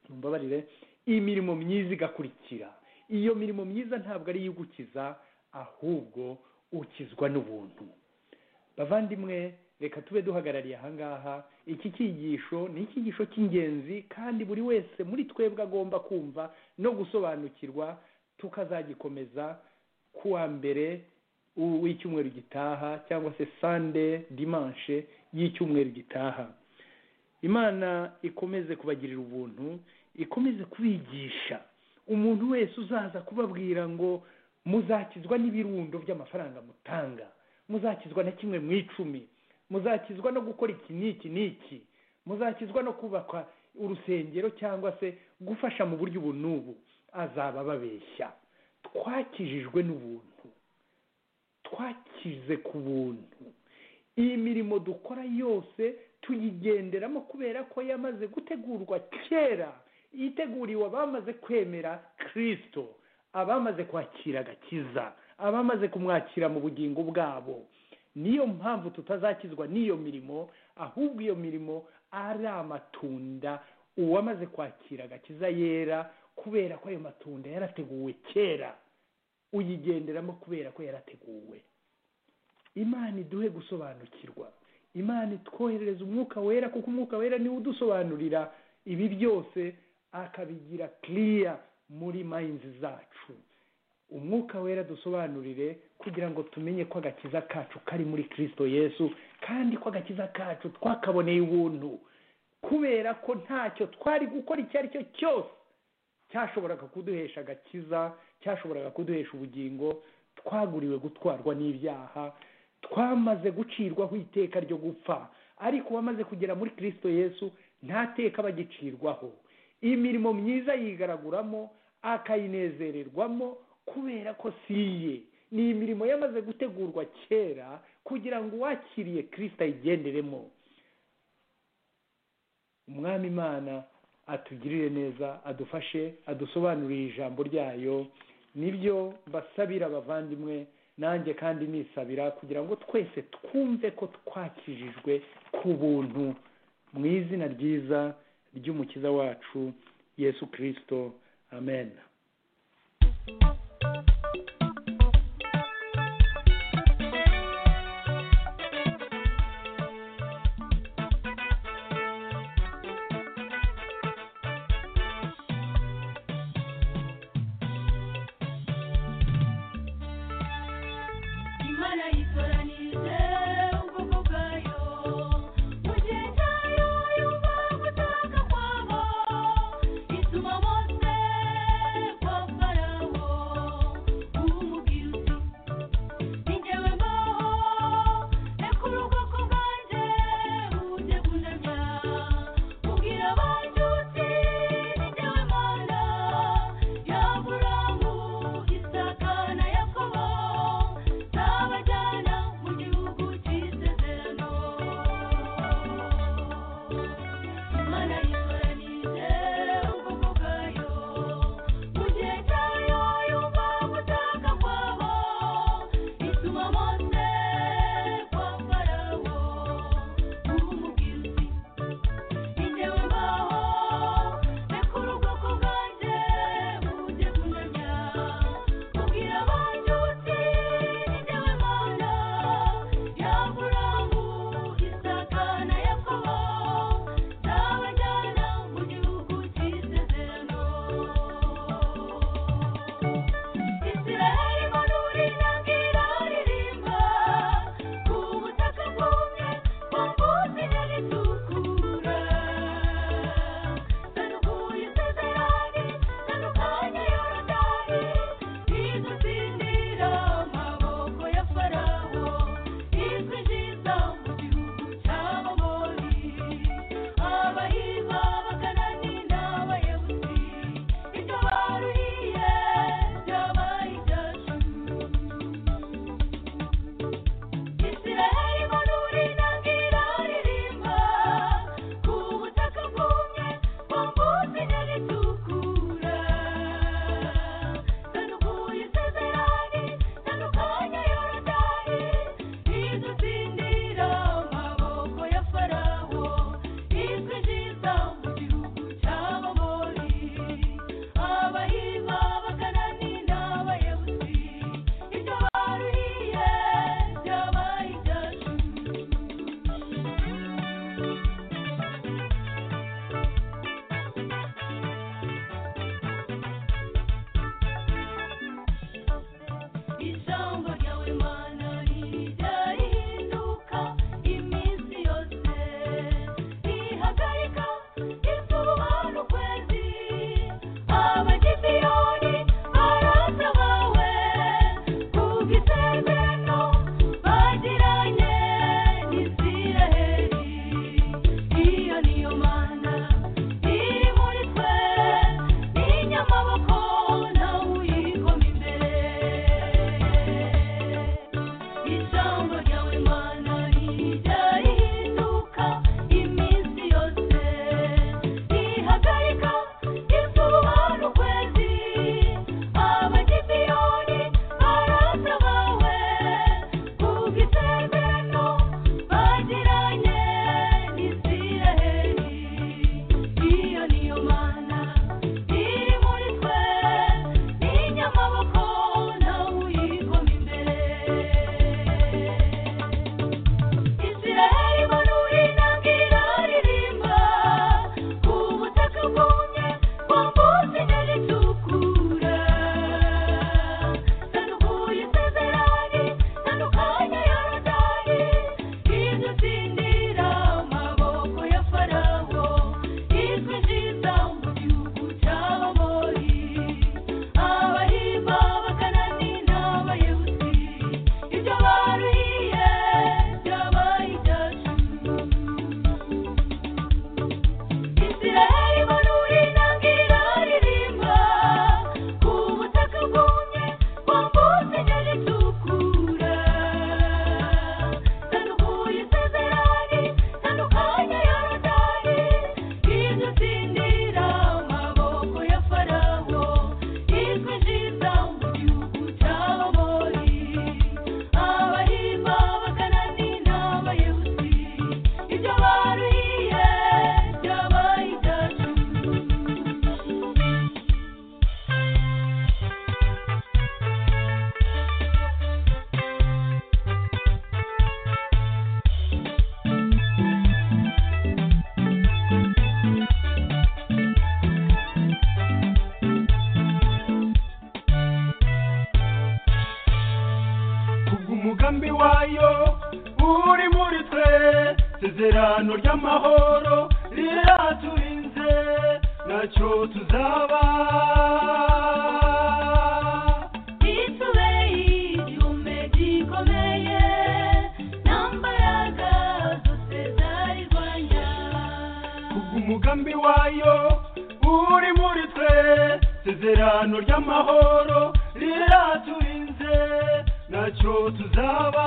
mumbabarire imirimo myiza igakurikira iyo mirimo myiza ntabwo ari iyo ugukiza ahubwo ukizwa n'ubuntu bavandimwe reka tube duhagarariye ahangaha iki cyigisho ni icyigisho cy'ingenzi kandi buri wese muri twebwe agomba kumva no gusobanukirwa tukazagikomeza ku wa mbere u- w'icyumweru gitaha cyangwa se sande dimanche y'icyumweru gitaha imana ikomeze kubagirira ubuntu ikomeze kubigisha umuntu wese uzaza kubabwira ngo muzakizwa n'ibirundo by'amafaranga mutanga muzakizwa na kimwe mu icumi muzakizwa no gukora iki n'iki n'iki muzakizwa no kubaka urusengero cyangwa se gufasha mu buryo ubu n'ubu azaba ababeshya twakijijwe n'ubuntu twakize ku buntu iyi mirimo dukora yose tuyigenderamo kubera ko yamaze gutegurwa kera yiteguriwe abamaze kwemera kirisito abamaze kwakira agakiza abamaze kumwakira mu bugingo bwabo niyo mpamvu tutazakizwa n'iyo mirimo ahubwo iyo mirimo ari amatunda uwamaze kwakira agakiza yera kubera ko ayo matunda yarateguwe kera uyigenderamo kubera ko yarateguwe imana iduhe gusobanukirwa imana itwoherereza umwuka wera kuko umwuka wera niwe udusobanurira ibi byose akabigira kiriya muri mayinzi zacu umwuka wera dusobanurire kugira ngo tumenye ko agakiza kacu kari muri kirisito yesu kandi ko agakiza kacu twakaboneye ubuntu kubera ko ntacyo twari gukora icyo ari cyo cyose cyashoboraga kuduhesha agakiza cyashoboraga kuduhesha ubugingo twaguriwe gutwarwa n'ibyaha twamaze gucirwaho iteka ryo gupfa ariko uwamaze kugera muri kirisito yesu nta teka bagicirwaho imirimo myiza yigaraguramo akayinezererwamo kubera ko si iye ni imirimo yamaze gutegurwa kera kugira ngo uwakiriye kirisito ayigenderemo umwami imana atugirire neza adufashe adusobanurire ijambo ryayo nibyo mbasabira abavandimwe nanjye kandi nisabira kugira ngo twese twumve ko twakijijwe ku buntu mu izina ryiza ry'umukiza wacu yesu kirisito amen Imana yitoranije ubwoko bwayo mu gihe cyayo yumva gutaka kwabo ituma bose kwa farawo isezerano ry'amahoro riraturinze nacyo tuzaba bitubeye igihumbe gikomeye n'ambaraga zose zari rwanya umugambi wayo uri muri twe isezerano ry'amahoro riraturinze nacyo tuzaba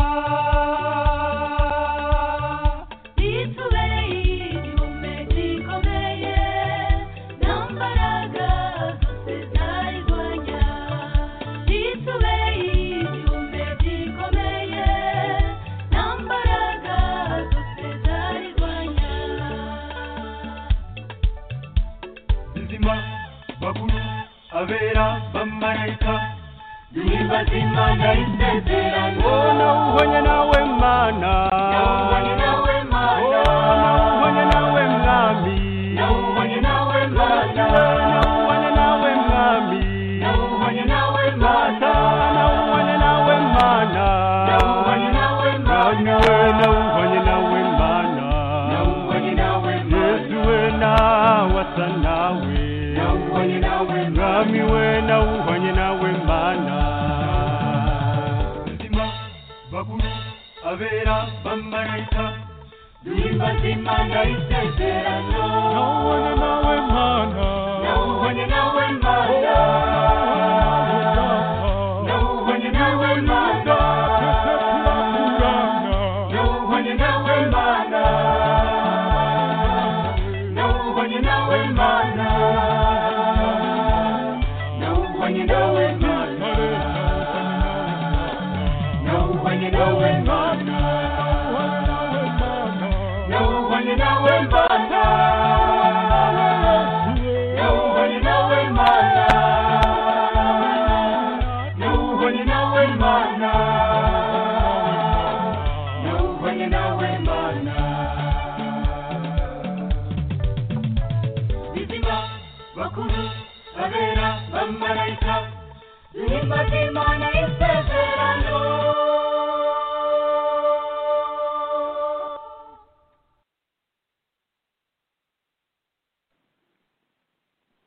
bitubeye igihumbe gikomeye n'ambaraga zose zari rwanya bitubeye igihumbe gikomeye n'ambaraga zose zari rwanya bizima bakuru abera bamarayika duhimbaza imana isezerano nawuhonye nawe mana nawubonye nawe mana. Oh, nawubonye nawe mwami nawubonye nawe mana. nawubonye nawe mwami nawubonye nawe Data, nawubonye nawe mana Nawubonye nawe mana. Nawe, nawubonye nawe mana Nawubonye nawe mana. Yesu we nawasa nawe nawubonye nawe mwami we nawubonye nawe mana nzima bakuru abera bamarayika duhimbaza imana isezerano nawubonye nawe mana nawubonye nawe mana nawubonye nawe mana twese turakurana nawubonye nawe mana nawubonye nawe mana nawubonye nawe mana nawubonye nawe mana nawubonye nawe mana nawubonye nawe mana nawubonye nawe mana nawubonye nawe mana bizima bakuru abera bamarayika nimba imana isezerano